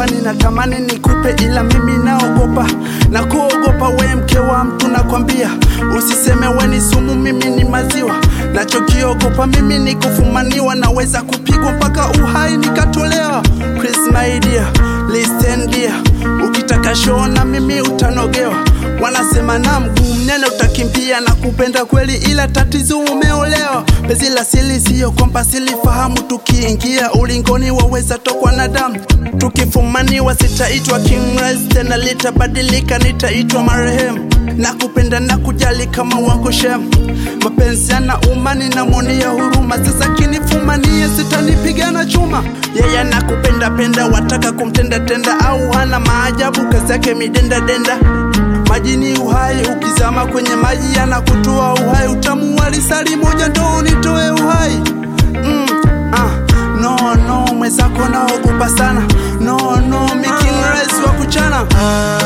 nakupa ninatamani nikupe ila mimi naogopa na kuogopa we mke wa mtu nakwambia usiseme we ni sumu mimi ni maziwa nachokiogopa mimi ni kufumaniwa naweza kupigwa mpaka uhai nikatolewa Chris my dear, listen dear ukitaka show na mimi utanogewa wanasema na mguu mnene utakimbia na kupenda kweli ila tatizo umeolewa pezi la sili siyo kwamba silifahamu tukiingia ulingoni waweza tokwa na damu tukifumaniwa sitaitwa King Raz tena litabadilika nitaitwa marehemu na kupenda na kujali kama wako shem mapenzi yana umani na mwonia huruma sasa kinifumania sitanipiga na chuma yeye anakupenda penda wataka kumtenda tenda au hana maajabu kazi yake midenda denda maji ni uhai ukizama kwenye maji yanakutoa uhai utamu wa lisali moja ndo nitoe uhai mm, ah, no no mwenzako naogopa sana no no miking rais wa kuchana